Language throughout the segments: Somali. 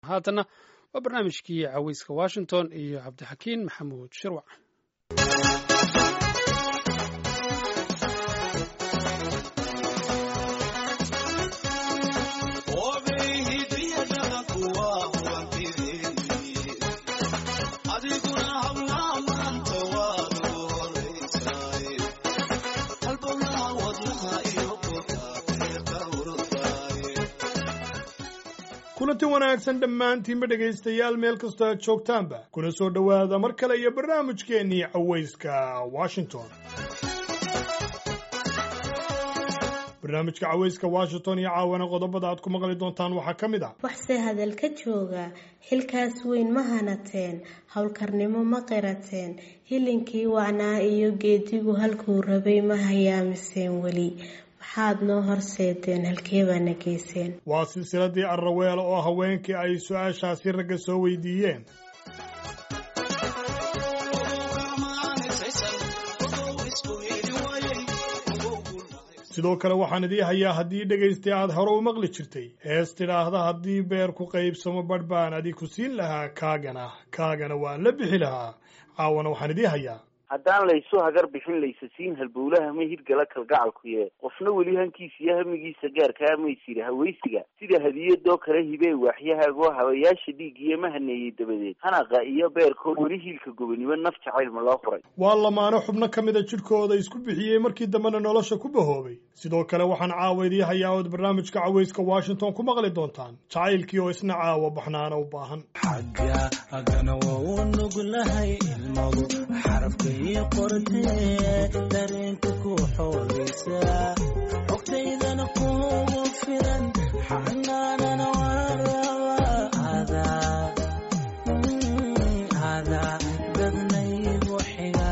haatanna waa barnaamijkii caweyska washington iyo cabdixakiin maxamuud shirwac kulanti wanaagsan dhammaantiinba dhegaystayaal meel kastoo aad joogtaanba kuna soo dhowaada mar kale iyo barnaamijkeennii cawayska washington barnaamijka cawayska washington iyo caawana qodobada aad ku maqli doontaan waxaa ka mid ah waxse hadal ka jooga xilkaas weyn ma hanateen howlkarnimo ma qirateen hilinkii wacnaa iyo geedigu halkuu rabay ma hayaamiseen weli waxaad noo horseedeen halkee baana geyseen waa silsiladii arraweel oo haweenkii ay su-aashaasi ragga soo weydiiyeen sidoo kale waxaan idii hayaa haddii dhegaystay aad hore u maqli jirtay hees tidhaahda haddii beer ku qaybsamo badh baan adi ku siin lahaa kaagana kaagana waan la bixi lahaa caawana waxaan idii hayaa haddaan laysu hagar bixin laysa siin halbowlaha ma hirgala kalgacalkuye qofna weli hankiisa iyo hamigiisa gaarkaa maysiri hawaysiga sida hadiyadoo kale hibee waaxyahaagoo habayaasha dhiigiyo ma haneeyey dabadeed hanaqa iyo beerkoo weli hiilka gobonimo naf jacaylma loo furay waa lamaano xubno ka mida jidhkooda isku bixiyey markii dambena nolosha ku bahoobay sidoo kale waxaan caawa idii hayaa ood barnaamijka cawayska washington ku maqli doontaan jacaylkii oo isna caawa baxnaana u baahan dareenka ku xoogaysaa xogtaydana kugu filan xanaanana ada dadnaygu xiga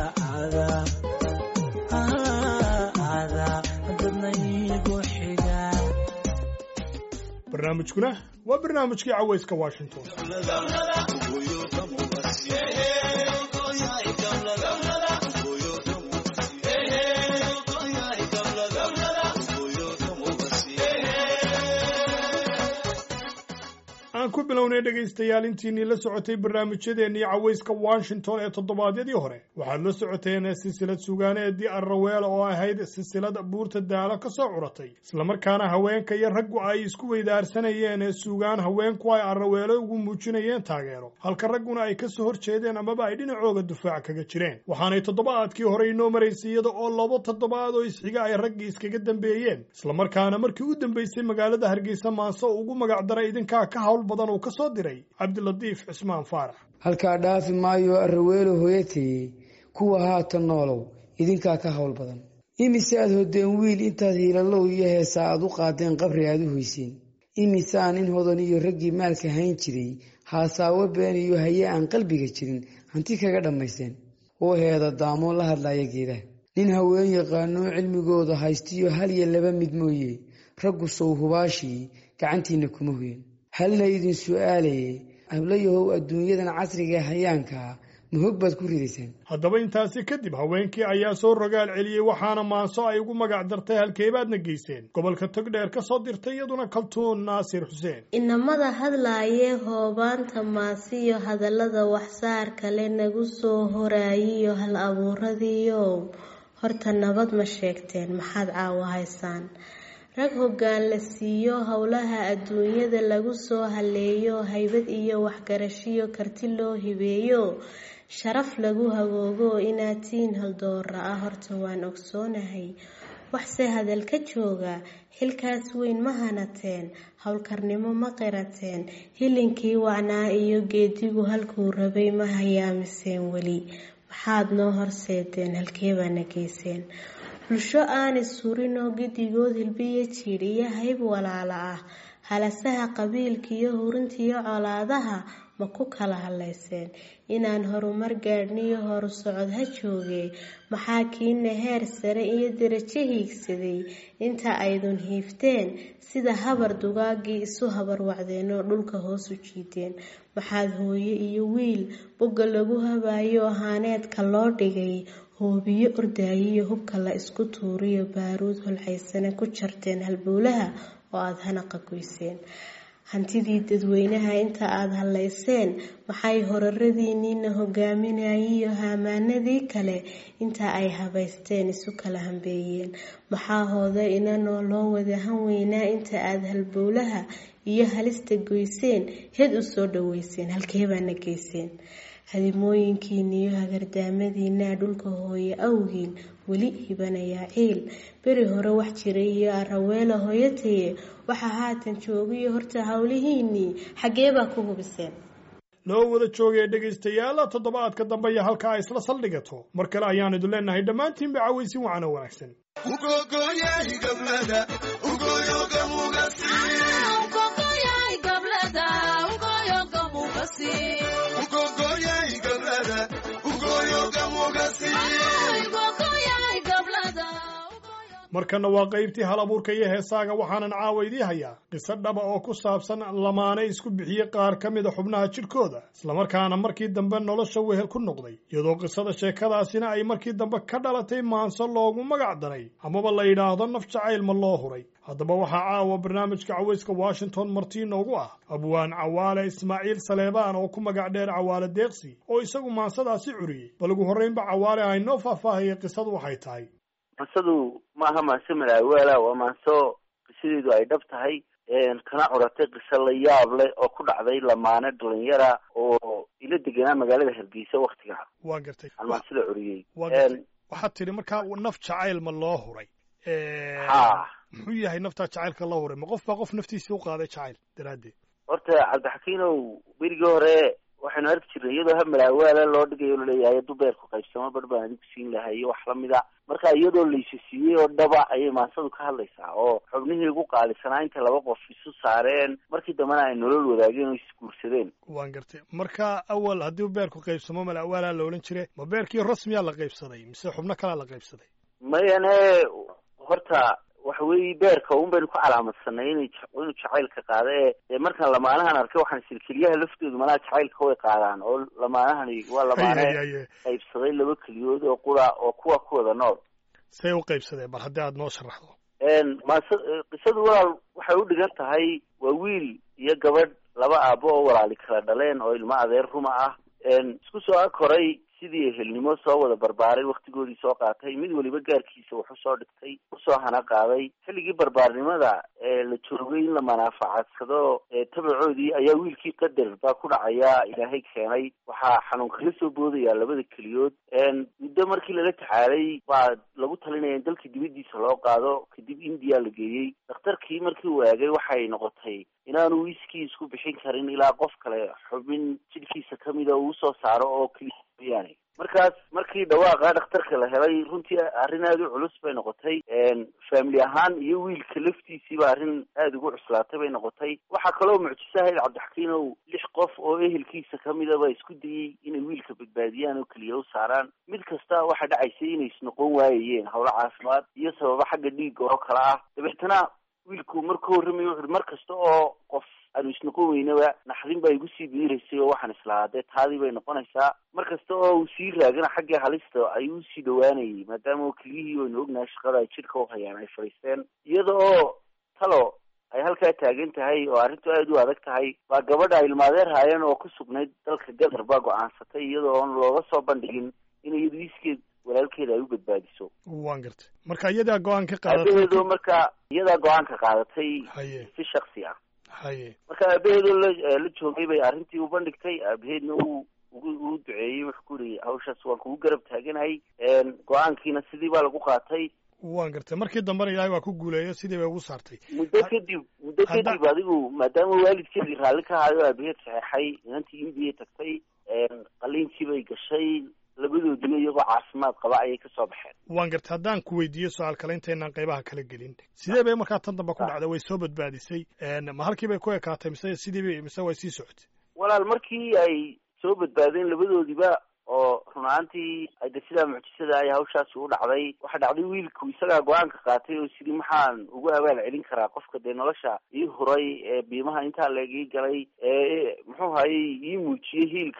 dadnaygu xiga barnaamijkuna waa barnaamijkii cawayska washington aan ku bilownay dhegaystayaal intiinii la socotay barnaamijyadeennii cawayska washington ee toddobaadyadii hore waxaad la socoteen silsilad sugaaneedii arraweela oo ahayd silsilad buurta daalo ka soo curatay islamarkaana haweenka iyo raggu ay isku weydaarsanayeen ee suugaan haweenku ay arraweelo ugu muujinayeen taageero halka ragguna ay kasoo hor jeedeen amaba ay dhinacooga dufaac kaga jireen waxaanay toddobaadkii hore inoo maraysay iyada oo laba toddobaad oo isxiga ay raggii iskaga dambeeyeen islamarkaana markii u dambeysay magaalada hargeysa maanse ugu magacdaray idinkaa ka hawl badan uu ka soo diray cabdilatiif cismaan faarax halkaa dhaafi maayo arraweelo hooyatayey kuwa haatan noolow idinkaa ka hawl badan imise aad hodeen wiil intaad hiilalow iyo heesaa aad u qaadeen qabri aad u hoyseen imise aan in hodan iyo raggii maalka hayn jiray haasaawo been iyo haye aan qalbiga jirin hanti kaga dhammayseen oo heeda daamoon la hadlaya geedaha nin haween yaqaanoo cilmigooda haystiyo hal iyo laba mid mooye raggu sow hubaashii gacantiinna kuma hoyen halna idin su-aalayay hablayahow adduunyadan casrigae hayaankaa ma hog baad ku ridaysaan haddaba intaasi kadib haweenkii ayaa soo rogaal celiyey waxaana maanso ay ugu magac dartay halkeebaadna geyseen gobolka togdheer ka soo dirtay iyaduna kaltuun naasir xuseen inamada hadlaayee hoobaanta maasiyo hadallada waxsaar kale nagu soo horaayiyo hal abuuradiiyow horta nabad ma sheegteen maxaad caawo haysaan rag hoggaan la siiyo howlaha adduunyada lagu soo haleeyo haybad iyo waxgarashiyo karti loo hibeeyo sharaf lagu hagoogo inaad tiin haldoora ah horta waan ogsoonahay waxse hadal ka jooga xilkaas weyn ma hanateen howlkarnimo ma qirateen hilinkii wacnaa iyo geedigu halkuu rabay ma hayaamiseen weli maxaad noo horseedeen halkee baana geyseen bulsho aanay surinoo gedigood hilbiyo jiidhiyo hayb walaala ah halasaha qabiilkiiyo hurintiyo colaadaha ma ku kala hadlayseen inaan horumar gaadhniyo horu socod ha joogee maxaa kiina heer sare iyo darajo hiigsaday inta aydun hiifteen sida habar dugaagii isu habar wacdeenoo dhulka hoos u jiideen maxaad hooye iyo wiil bogga lagu habayo ahaaneedka loo dhigay hoobiyo ordaayiyo hubka la isku tuuriyo baaruud holcaysane ku jarteen halbowlaha oo aada hanaqa goyseen hantidii dadweynaha inta aada hallayseen maxay horaradiinniina hogaaminayiyo haamaanadii kale inta ay habaysteen isu kala hambeeyeen maxaa hooda inanoo loo wada han weynaa inta aada halbowlaha iyo halista goyseen heed u soo dhaweyseen halkeebaana geyseen hadimooyinkiiniyo hagardaamadiinaa dhulka hooye awgiin weli hibanayaa ciil beri hore wax jiray iyo araweela hooyataye waxaa haatan joogiyo horta howlihiinii xaggeebaa ku hubiseen loo wada joogaya dhegaystayaal toddobaadka dambe iyo halka ay isla saldhigato mar kale ayaan idin leenahay dhammaantiinba cawaysin wacan oo wanaagsan markana waa qaybtii hal abuurka iyo heesaaga waxaanan caawa idii hayaa qiso dhaba oo ku saabsan lamaane isku bixiyey qaar ka mida xubnaha jidhkooda islamarkaana markii dambe nolosha wehel ku noqday iyadoo qisada sheekadaasina ay markii dambe ka dhalatay maanso loogu magac daray amaba la yidhaahdo naf jacayl ma loo huray haddaba waxaa caawa barnaamijka cawayska washington martii noogu ah abwaan cawaale ismaaciil saleebaan oo ku magac dheer cawaale deeqsi oo isagu maansadaasi curiyey bal ugu horraynba cawaale aynoo faahfaahaya qisadu waxay tahay mansadu maaha maanse malaawaala waa maanso qisadeedu ay dhab tahay kana curatay qiso la yaab leh oo ku dhacday lamaane dhalinyara oo ila deganaa magaalada hargeysa waktigaa waa gartay aan maansada curiyey waa gartay waxaad tidhi markaa naf jacayl ma loo huray ha muxuu yahay naftaa jacaylka loo huray ma qof baa qof naftiisii u qaaday jacayl daraaddeed horta cabdixakiinow berigii hore waxaynu arki jirnay iyadoo ha malaawaala loo dhigayo laleeyahay hadduu beerku qaybsamo bar baan adigu siin lahay iyo wax lamida marka iyadoo laysa siiyey oo dhaba ayay maansadu ka hadlaysaa oo xubnihii ugu qaalisanaa inta laba qof isu saareen markii dambena ay nolol wadaageen oo isguursadeen waan gartay marka awal haddii beerku qaybsamo malaawaalaa la odhan jire ma beerkii rasmiyaa la qaybsaday mise xubno kalaa la qaybsaday mayane horta waxa weeye beerka un baynu ku calaamadsanay inay inuu jacaylka qaada ee dee markaan lamaanahan arkay waxaan isiri keliyaha laftoodu manaa jacaylka way qaadaan oo lamaanahani waa lamaane qaybsaday laba keliyood oo qura oo kuwa ku wada nool say u qaybsadeen bal haddii aada noo sharaxdo maase qisadu walaal waxay u dhigan tahay waa wiil iyo gabadh laba aabo oo walaali kala dhaleen oo ilmo adeer ruma ah isku soo akoray sidii ehelnimo soo wada barbaaray waktigoodii soo qaatay mid waliba gaarkiisa wax usoo dhigtay usoo hana qaaday xilligii barbaarnimada ee la joogay in la manaafacadsado tabacoodii ayaa wiilkii qadar baa ku dhacaya ilaahay keenay waxaa xanuun kala soo boodaya labada keliyood muddo markii lala taxaalay baa lagu talinaya in dalka dibadiisa loo qaado kadib indiya la geeyey dhakhtarkii markii uu eegay waxay noqotay inaanu wiskii isku bixin karin ilaa qof kale xubin jidhkiisa kamida uu usoo saaro oo keliya mooyaane markaas markii dhawaaqa dhakhtarka la helay runtii arrin aada u culus bay noqotay family ahaan iyo wiilka laftiisiiba arrin aada ugu cuslaatay bay noqotay waxaa kaloo mucjiso ahayd cabdixakiinow lix qof oo ehelkiisa kamidaba isku dayey inay wiilka badbaadiyaan oo keliya u saaraan mid kasta waxaa dhacaysay inay isnoqon waayayeen howlo caafimaad iyo sababo xagga dhiigga oo kale ah dabeetana wiilku markuu horramayo wuxuui mar kasta oo qof aanu isnoqon weynaba naxdin baa igu sii biiraysay oo waxaan islahaa dee taadii bay noqonaysaa mar kasta oo uu sii raagana xaggii halista ayuu usii dhawaanayay maadaama keliyihii waynu ognahay shaqada ay jidhka uhayaan ay fadhiisteen iyada oo talo ay halkaa taagan tahay oo arrintu aada u adag tahay baa gabadha ay ilmaadeer haayeen oo ku sugnayd dalka gadar baa go-aansatay iyada oon looga soo bandhigin in iyadu iskeed walaalkeeda ay u badbaadiso waan gartay marka iyadaa go-aan ka qaadatay aabaheedo marka iyadaa go-aanka qaadatay haye si shaksi ah haye marka aabaheedoo la la joogay bay arrintii u bandhigtay aabaheedna uu ugu uu duceeyey wuxuu ku yihi hawshaas waan kugu garab taaganahay go-aankiina sidii baa lagu qaatay waan gartay markii dambena ilaahay waa ku guuleeyo sidii bay ugu saartay muddo kadib muddo kadib adigu maadaama waalidkeedii raalli ka hayo aabaheed saxeexay inantii indiya tagtay qaliinkii bay gashay labadoodiba iyagoo caafimaad qaba ayay kasoo baxeen waan gartay haddaan ku weydiiyo su-aal kale intaynaan qaybaha kala gelin sidee bay markaa tan dambe ku dhacday way soo badbaadisay ma halkii bay ku ekaatay mise sidii bay mise way sii socotay walaal markii ay soo badbaadeen labadoodiba oo run ahaantii de sidaa mucjisada ay hawshaasi u dhacday waxaa dhacday wiilku isagaa go-aanka qaatay oo sidii maxaan ugu abaal celin karaa qofka dee nolosha ii huray ee biimaha intaa laegii galay ee muxuu hayay ii muujiyey hiilka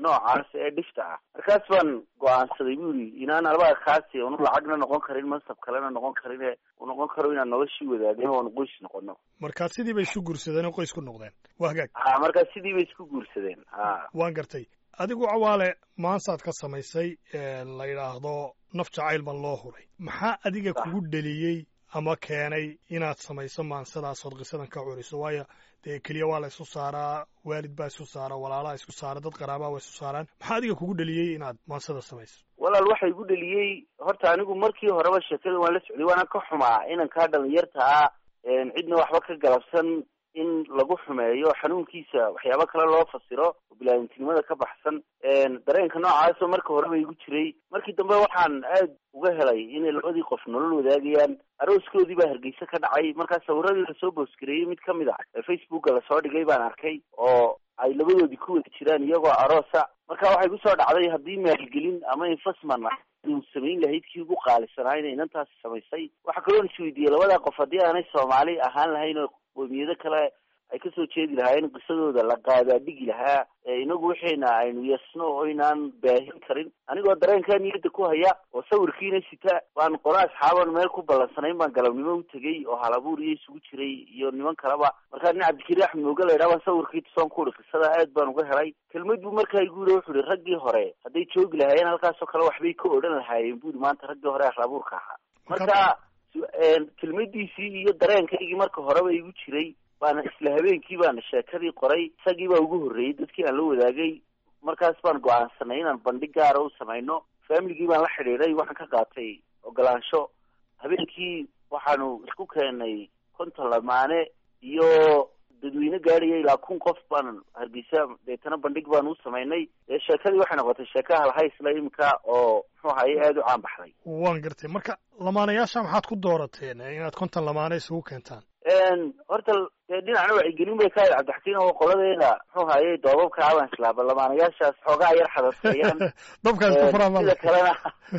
noocaas ee dhifta ah markaas baan go-aansaday bu yidhi inaan albaga kaasi unu lacagna noqon karin mansab kalena noqon karin ee uu noqon karo inaan noloshii wadaagno oonu qoys noqono markaa sidii bay isu guursadeen oo qoys ku noqdeen waa hagaag ha markaa sidii bay isku guursadeen ha waan gartay adigu cawaale maansaad ka samaysay la yidhaahdo naf jacayl baan loo huray maxaa adiga kugu dheliyey ama keenay inaad samayso maansadaasoood qisadan ka curiso waayo dee keliya waa la isu saaraa waalid baa isu saara walaalaha isku saara dad qaraabaa waa isu saaraan maxaa adiga kugu dheliyey inaad maansada samayso walaal waxa igu dheliyey horta anigu markii horeba sheekada waan la socday waana ka xumaa inankaa dhalinyarta ah cidna waxba ka galabsan in lagu xumeeyo xanuunkiisa waxyaabo kale loo fasiro oo bilaadantinimada ka baxsan dareenka noocaasoo marka horeba igu jiray markii dambe waxaan aad uga helay inay labadii qof nolol wadaagayaan arooskoodii baa hargeysa ka dhacay markaa sawiradii lasoo boosgareeyey mid kamid a ee facebooka lasoo dhigay baan arkay oo ay labadoodii ku wada jiraan iyagoo aroosa marka waxay kusoo dhacday haddii maalgelin ama infasman uu samayn lahayd kii ugu qaalisanaa inay inantaasi samaysay waxaa kaloo isweydiiyey labadaa qof haddii aanay soomaali ahaan lahayn oo qoomiyado kale ay kasoo jeedi lahaayeen qisadooda la qaadaadhigi lahaa inagu waxayna aynu yasno oo inaan baahin karin anigoo dareenkaa niyadda ku haya oo sawirkiina sita baan qolo asxaaban meel ku ballansanayn baan galabnimo u tegey oo halabuur iyo isugu jiray iyo niman kaleba markaa nin cabdikariin axmed mooge la yidhaha baan sawirkii tusoon ku uri qisada aad baan uga helay kelmad buu markaa igu yiri wuxu uhi raggii hore hadday joogi lahaayeen halkaasoo kale waxbay ka odhan lahaayeen buri maanta raggii hore ahlabuurka ahaa marka kelmadiisii iyo dareenkaygii marka horeba igu jiray baana isla habeenkii baana sheekadii qoray isagii baa ugu horreeyey dadkii aan la wadaagay markaas baan go-aansanay inaan bandhig gaara u samayno familigii baan la xidhiidhay waxaan ka qaatay ogolaansho habeenkii waxaanu isku keenay konton lamaane iyo dadweyne gaadhaya ilaa kun qof baan hargeysa deetana bandhig baan u samaynay dee sheekadii waxay noqotay sheeka halhaysla imika oo muxuu ahaye aada u caan baxday waan gartay marka lamaanayaasha maxaad ku doorateen inaad konton lamaane isugu keentaan horta dee dhinacna wacyigelin bay ka ahayd cabdixakiin oo qoladeeda muxuu haye doobabka abaan islaaba lamaanayaashaas xoogaa yar xadadseeyaan dabkaas ku furaa sida kalena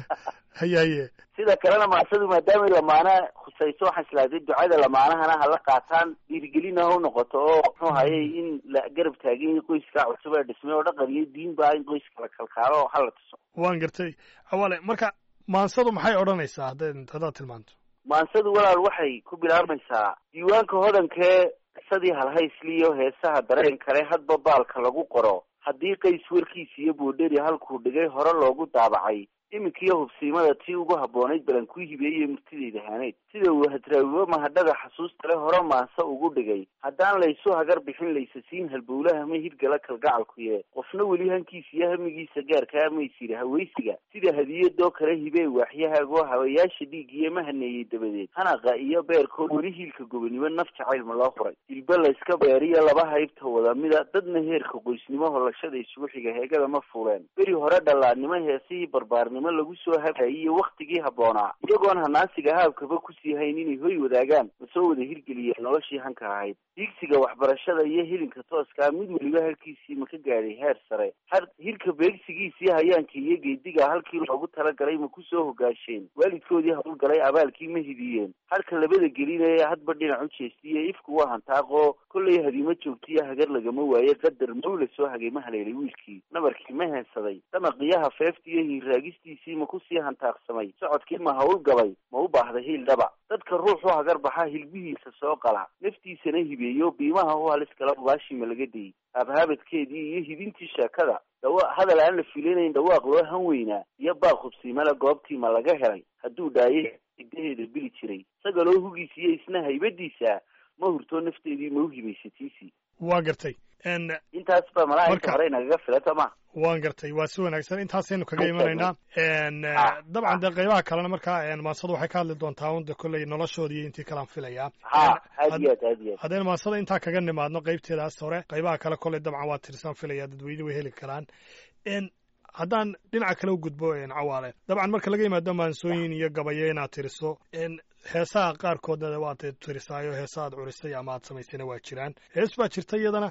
haye haye sida kalena maasadu maadaamay lamaana khusayso waxaan islaaday ducada lamaanahana hala qaataan dhiirigelina ha u noqoto oo muxuu hayay in la garab taagin qoyska cusub ee dhismay oo dhaqan iyo diin ba in qoyska la kalkaalo hala tuso waan gartay awale marka maansadu maxay odhanaysaa haddayd haddaad tilmaanto maansadu walaal waxay ku bilaabmaysaa diiwaanka hodankee qisadii halhaysliyo heesaha dareen kale hadba baalka lagu qoro haddii qays warkiisa iyo boodheri halkuu dhigay hore loogu daabacay iminkiyo hubsiimada tii ugu habboonayd balan ku hibeeyey murtidayda haaneyd sida uu hadraawibo mahadhada xasuusta le hore maanse ugu dhigay haddaan laysu hagar bixin laysasiin halbowlaha ma hirgala kalgacalkuye qofna weli hankiisa iyo hamigiisa gaarkaa maysiri hawaysiga sida hadiyadoo kale hibee waaxyahaagoo hawayaasha dhiigiyo ma haneeyey dabadeed hanaqa iyo beerkoo weli hiilka gobonimo naf jacaylma loo huray dilba layska beeriyo laba haybta wada mida dadna heerka qoysnimo holashada isugu xiga heegada ma fuuleen beri hore dhallaannimo heesihii barbaarnimo lagu soo habayay iyo waktigii habboonaa iyagoon hanaasiga haabkaba kusii hayn inay hoy wadaagaan ma soo wada hirgeliyeen noloshii hanka ahayd diigsiga waxbarashada iyo hilinka tooskaa mid weliba halkiisii ma ka gaadhay heer sare har hirka beegsigiisii hayaanka iyo geediga halkii loogu talagalay ma kusoo hogaasheen waalidkoodii hawlgalay abaalkii ma hidiyeen harka labada gelinaya hadba dhinac u jeestiye ifku waa hantaaqoo kollay hadiimo joogtiyo hagar lagama waaye qadar mawla soo hagay ma haleelay wiilkii nabarkii ma heensaday damaqiyaha feefta iyo hiirraagistiisii ma kusii hantaaqsamay socodkii ma hawl gabay ma u baahday hiil dhaba dadka ruuxu hagar baxa hilbihiisa soo qala naftiisana hibeeyo biimaha u halis kala ugaashima laga dayy habhabadkeedii iyo hidintii sheekada dhawa hadal aan la filinayn dhawaaq loo han weynaa iyo baaq hubsiimala goobtii ma laga helay hadduu dhaaye igdaheeda bili jiray sagaloo hugiisa iyo isna haybadiisa ma hurtoo nafteedii ma u hibaysatiisii waa gartay intaas ba malaha inta Marka- hore inagaga filata ma waan gartay waa si wanaagsan intaasaynu kaga imanaynaa dabcan dee qaybaha kalena markaa maansadu waxay ka hadli doontaa unda kolley noloshoodii iyo intii kalaan filayaa ha aad iyo aad aad iyo aad haddaynu maansada intaa kaga nimaadno qaybteedaas hore qaybaha kale kolley dabcan waa tirsaan filaya dadweyne way heli karaan n haddaan dhinaca kale u gudbo n cawaale dabcan marka laga yimaado maansooyin iyo gabayo inaad tiriso n heesaha qaarkoodna waad tirisaayo heesa aad curisay ama aad samaysayna waa jiraan hees baa jirta iyadana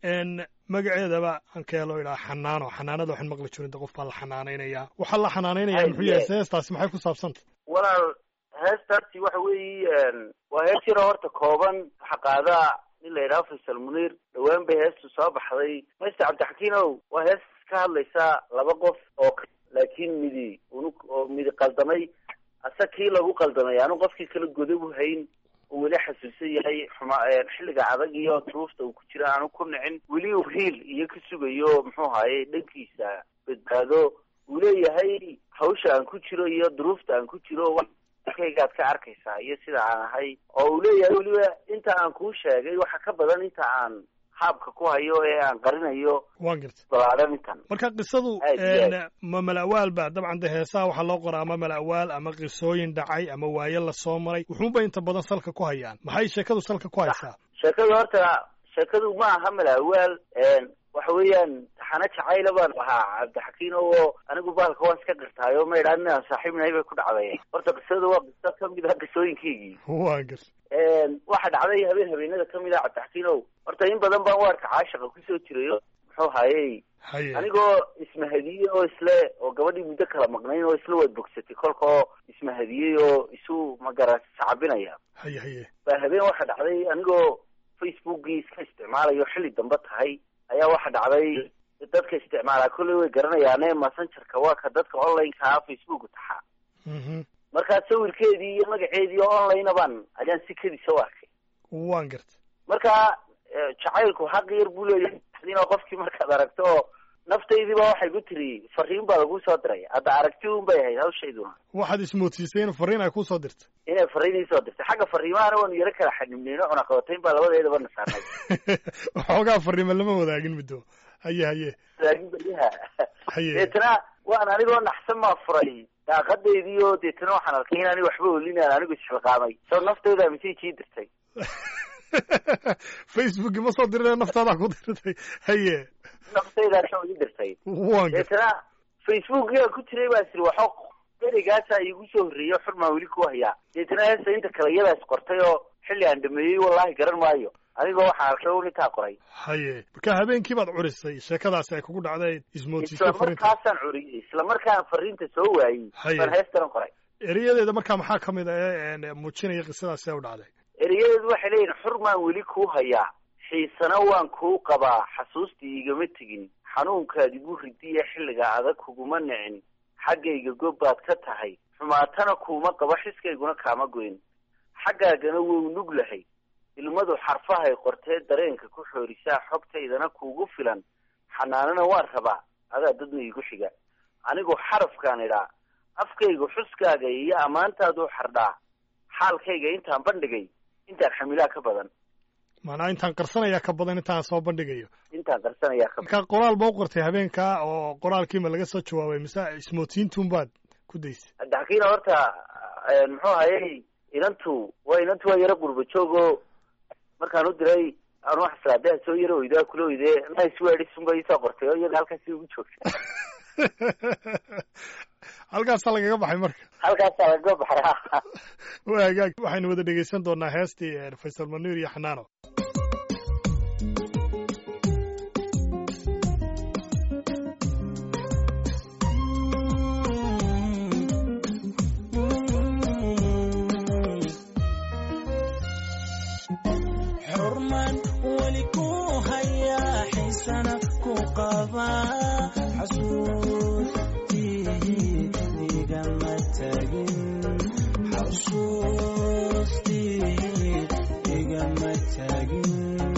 n magaceedaba aan ka helo idhaa xanaano xanaanada waxaan maqli jirin de qof baa la xanaanaynaya waxaa la xanaanaynaya Ay, muxuu yahay yes. heestaasi maxay ku saabsantay walaal heestaasi waxa weeye waa hees yaroo horta kooban waxa qaadaa nin la yidhaha faysal muniir dhawaan bay heestu soo baxday mayster cabdixakiin ow waa hees ka hadlaysaa laba qof oo k- laakiin midi unu oo midi qaldamay ase kii lagu qaldamay aanu qofkii kala godob u hayn uu weli xasuusan yahay xuma xilliga adag iyo duruufta uu ku jira aanu ku nicin weli uu hiil iyo ka sugayo muxuu ahaye dhankiisa badbaado uu leeyahay hawsha aan ku jiro iyo duruufta aan ku jiro kaygaad ka arkaysaa iyo sida aan ahay oo uu leeyahay weliba inta aan kuu sheegay waxa ka badan inta aan haabka ku hayo ee aan qarinayo waan garta balaadhan intan marka qisadu Aad iyo een, ma mala'waal ba dabcan de heesaha waxaa loo qoraa ama mala'waal ama qisooyin dhacay ama waaye la soo maray wuxuunba inta badan salka ku hayaan maxay sheekadu salka ku haysaa sheekadu horta sheekadu ma aha malaawaal waxa weeyaan taxano jacayla baan ahaa cabdixakiin oo anigu baalka waan iska qirtaayo ma idhaan inaan saaxiib nahay bay ku dhacday horta qisadu waa qiso kamid ah qisooyinkaygii waan garta waxa dhacday habeen habeenada kamid ah cabdixakiin ow horta in badan baan waarka caashaqa kusoo jirayo muxuu hayey haye anigoo ismahadiyey oo isle oo gabadhii muddo kala maqnayn oo isla waad bogsatay kolka oo ismahadiyey oo isu magara sacabinaya haye haye baa habeen waxa dhacday anigoo facebookii iska isticmaalayo xilli dambe tahay ayaa waxa dhacday dadka isticmaalaa kolley way garanayaane messengerka waa ka dadka onlineka facebook taxaa mhm markaa sawirkeedii iyo magaceedii oo online baan ayaan si kedisa u arkay waan garta marka eh, jacaylku xaq yar buu leeyahay inoo qofkii markaad aragto oo naftaydiiba waxay ku tiri fariin baa lagu soo diray hadda aragti un bay ahayd hawshayduna waxaad ismoodsiisay in fariin ay kusoo dirta inay fariinii soo dirtay xagga fariimahana waanu yaro kala xanibneyno cunaqabatayn baa labadeedaba na saarnay waxoogaa fariima lama wadaagin middo haye haye laakiin beryaha haye deetana waan anigoo naxsan maa furay daaqadeydii oo deetana waxaan arkay in aniga waxba olinaan anigu isxilqaamay soo naftayda message ii dirtay facebook ma soo dirina naftaadaa ku dirtay haye naftaydaa soo ii dirtay waan garta deetana facebookiyaa ku jiray baa siri waxo berigaasaa iigu soo horreeyo xurmaa weli ku hayaa deetana heesta inta kale iyadaas qortay oo xilli aan dhameeyey wallahi garan maayo anigoo waxaan arkay un intaa qoray haye marka habeenkii baad curisay sheekadaasi ay kugu dhacday ismoodsiisay isla fariinta markaasaan curiyey isla markaan fariinta soo waayey Haye. baan heestanan qoray erayadeeda markaa maxaa ka mid ah ee een, muujinaya qisadaasi ay u dhacday erayadeedu waxay leeyihin xurmaan weli kuu hayaa xiisana waan kuu qabaa xasuustii igama tegin xanuunkaad igu ridiya xilliga adag kuguma nicin xaggayga gob baad ka tahay xumaatana kuuma qaba xiskayguna kaama goyn xaggaagana wou nug lahay ilmadu xarfahay qortee dareenka ku xoorisaa xogtaydana kuugu filan xanaanana waan rabaa adaa dadna iigu xiga anigu xarafkaan idhaa afkayga xuskaaga iyo ammaantaaduu xardhaa xaalkayga intaan bandhigay intaan xamilaa ka badan maanaa intaan qarsanayaa ka badan intaan soo bandhigayo intaan qarsanayaa ka badan marka qoraal ba u qortay habeenkaa oo qoraalkiima laga soo jawaabay mise ismoodsiintuun baad ku daysay daxkiina horta eh, muxuu hayay inantu waa inantu waa yaro qurba joog oo markaan u diray aan wax islaadeha soo yaro oydaa kula oydee nice words unba iisoo qortay oo iyaga halkaasi ugu joogta halkaasaa lagaga baxay marka halkaasaa laga baxraa waa hagaag waxaynu wada dhegeysan doonaa heestii eh, faysal manuur iyo xanaano xurmaan weli ku hayaa xiisana ku qabaa xasuustii igama tagin xasuustii igama tagin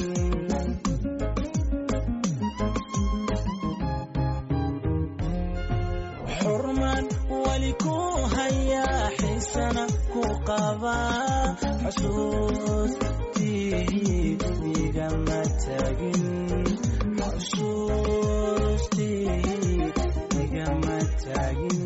xurmaan weli ku hayaa xiisana ku qabaa xasuustii igama tagin xasuustii igama tagin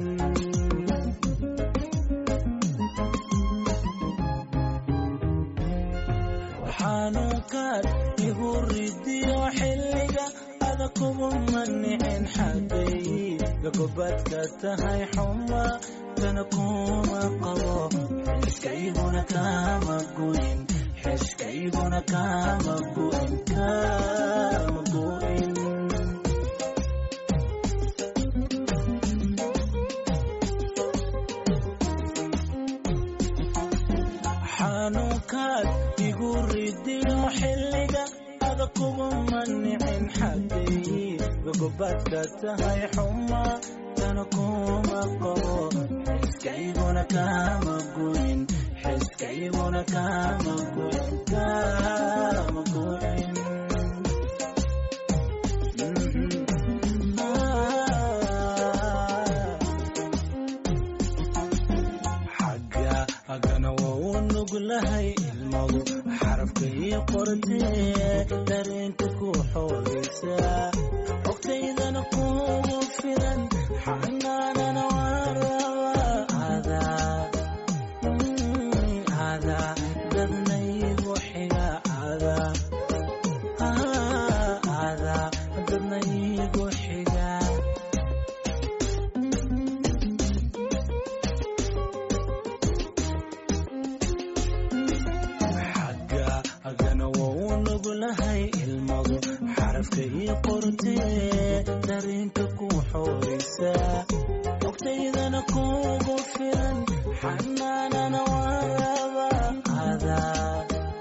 xanuunkaad igu ridiyo xilliga ada kugu manicin xaggayga gobadka tahay xuma tana kuma qabo xiskayguna kama goyn xiskayguna kama goyn kama goyn xanuunkaad igu ridiyo xilliga ada kugu manicin xaggayga gogobadka tahay xuma tana kuma qabo xiskayguna kama goyn xiskayguna kama goyn kama goyn xagga haggana waa u nuglahay ilmadu xarafka ii qortee dareenka ku xoogaysa xogtaydana kugu filan xanaanana waa rabaa adaa adaa dadnaygu xiga adaa adaa dadnaygu xiga xagga haggana waa u nuglahay ilmadu xarafka ii qortee dareenka ku xoogaysa xogtaydana kugu filan xanaanana waa rabaa adaa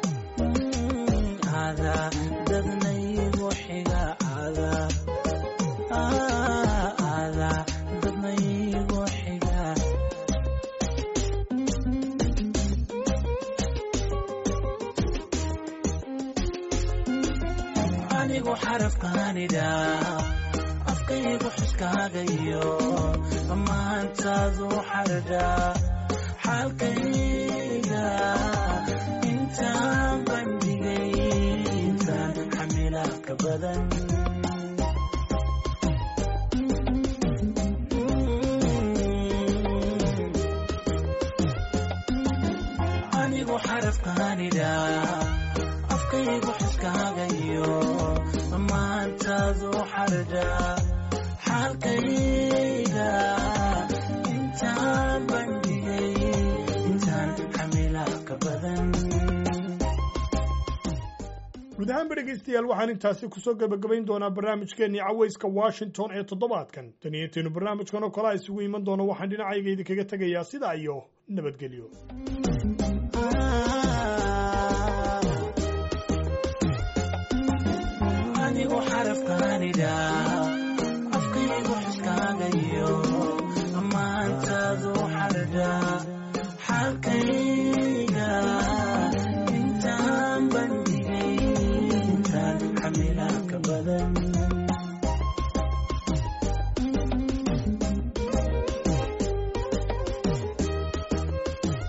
adaa dadnaygu xiga adaa adaa dadnaygu xiga anigu xarafkaanidha afkaygu xuskaagayo dhammaantaadu xardha xaalkayga intaan bandhigay intaan xamila ka badan anigu xarafkaanidha afkaygu xuskaagayo dhammaantaadu xardha xaalkayga intaan bandhigay intaan xamila ka badan guud ahaanba dhegaystayaal waxaan intaasi kusoo gebagabayn doonaa barnaamijkeennii cawayska washington ee toddobaadkan tan iyo intaynu barnaamijkan oo kale a isugu iman doono waxaan dhinacayga idinkaga tegayaa sidaa iyo nabadgelyo anigu xarafkaanidha